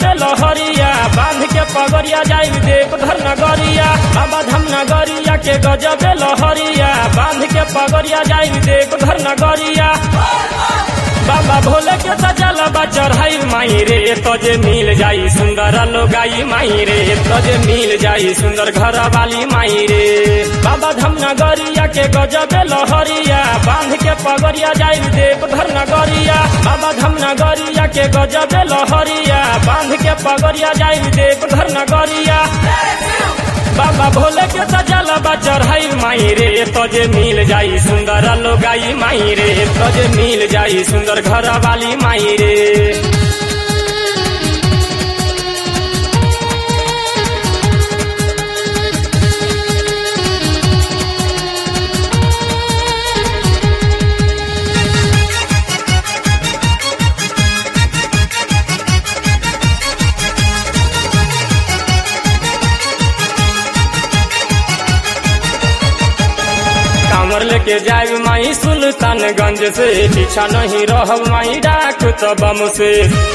गजबे लहरिया बांध के पगरिया जाई देव घर नगरिया बाबा धाम नगरिया के गजबे लहरिया बांध के पगरिया जाई देव घर नगरिया बाबा भोले के सजल बा चढ़ाई माई रे तजे मिल जाई सुंदर लोगाई माई रे तजे मिल जाई सुंदर घर वाली माई रे बाबा धाम नगरिया के गजबे लहरिया बांध के पगरिया जाई देव घर नगरिया बाबा धाम नगरिया के गजबे लहरिया बांध के पगरिया जाई देव घर नगरिया बाबा भोले के सजल बा चढ़ाई माई रे तजे मिल जाई सुंदर लोगाई माई रे तजे मिल जाई सुंदर घर वाली माई रे कांवर लेके जाए माई सुल्तानगंज से पीछा नहीं रहब माई डाक तो बम से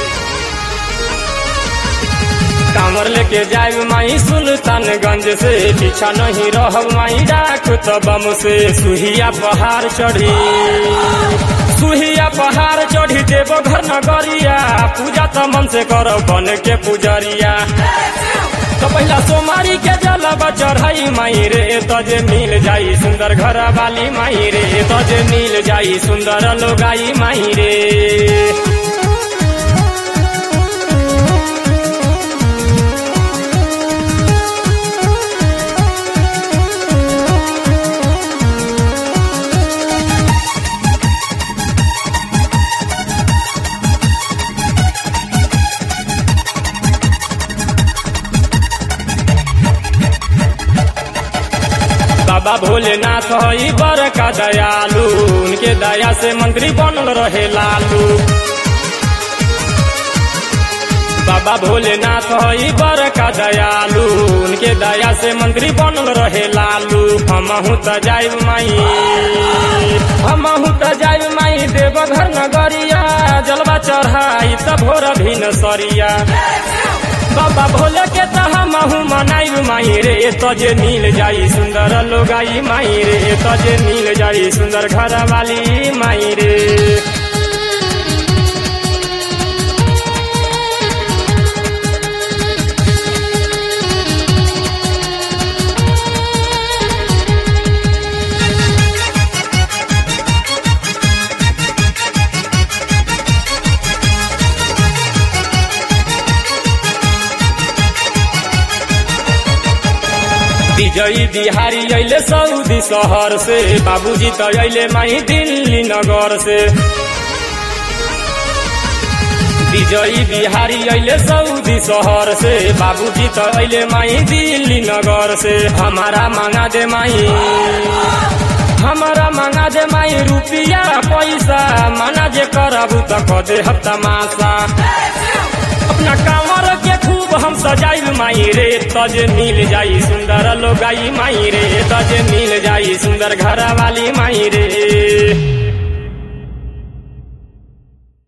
कांवर लेके जाए माई सुल्तानगंज से पीछा नहीं रहब माई डाक तो बम से सुहिया पहाड़ चढ़ी सुहिया पहाड़ चढ़ी देव घर नगरिया पूजा तो मन से करो बन के पुजरिया तो पहला सोमारी के जलवा चढ़ाई माई रे तजे मिल जाई सुंदर घर वाली माई रे तजे मिल जाई सुंदर लोगाई माई रे बाबा भोलेनाथ हई बड़का दयालु उनके दया से मंत्री बनल रहे लालू बाबा भोलेनाथ हई बड़का दयालु उनके दया से मंत्री बनल रहे लालू हमहू त जाइब माई हमहू त जाइब माई देवघर नगरिया जलवा चढ़ाई त भोर भिन सरिया बाबा भोले के त हमहू मनाइब माई रे तजे मिल जाई सुंदर लोगाई माई रे तजे मिल जाई सुंदर घर वाली माई रे विजयी बिहारी अले सऊदी शहर से बाबूजी तो अले माई दिल्ली नगर से विजयी बिहारी अले सऊदी शहर से बाबूजी तो अले माई दिल्ली नगर से हमारा मांगा दे माई हमारा मांगा दे माई रुपया पैसा माना जे करबू तो कदे हफ्ता मासा अपना कांवर के खूब हम सजाइब माई रे तज मिल जाई सुंदर लोगाई माई रे तज मिल जाई सुंदर घर वाली माई रे